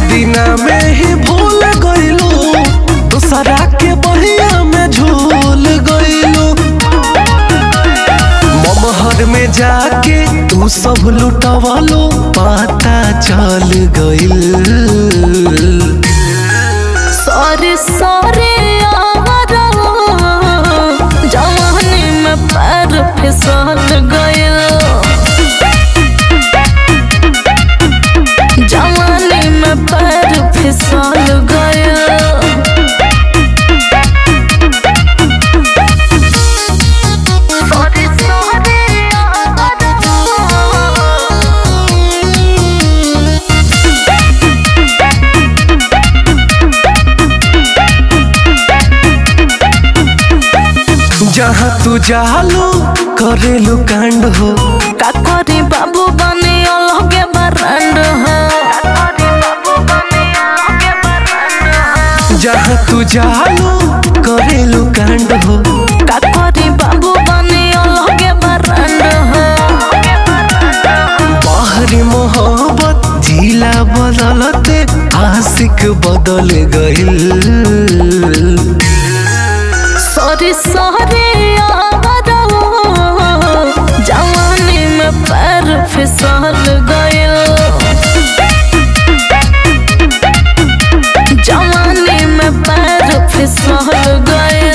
दिना में ही भूल गइलू दूसरा के बहिया में झूल गइलू ममहर में जाके तू सब लुटवलो पता चल गइल सॉरी सॉरी यारा जवानी में पैर फिसल गइल जवानी में पैर फिसल गइल सॉरी सॉरी जहाँ तू जालो करेलू कांड हो का करी बाबू बने अलगे बरंड हो जहाँ तू जालो करेलू कांड हो का करी बाबू बने अलगे बरंड हो बाहरी मोहब्बत जिला बदलते आशिक बदल गइल सॉरी सॉरी जवानी में पैर फिसल गइल जवानी में पैर फिसल गइल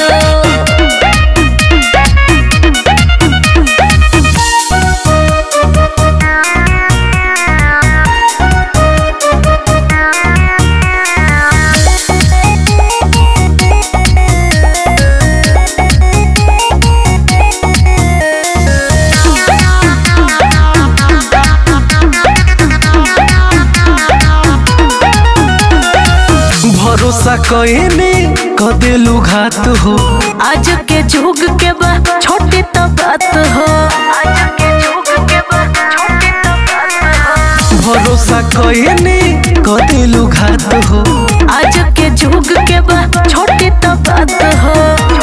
भरोसा कइने कदेलू घात हो आज के जुग के बा छोटी तो बात हो आज के जुग के बा छोटी तो बात हो भरोसा कइने कदेलू घात हो आज के जुग के बा छोटी तो बात हो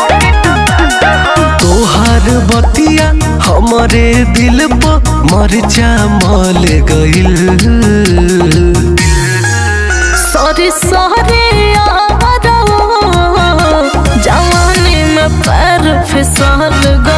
तोहार बतिया हमरे दिल पर मरचा मल गइल सॉरी सॉरी जवानी में पैर फिसल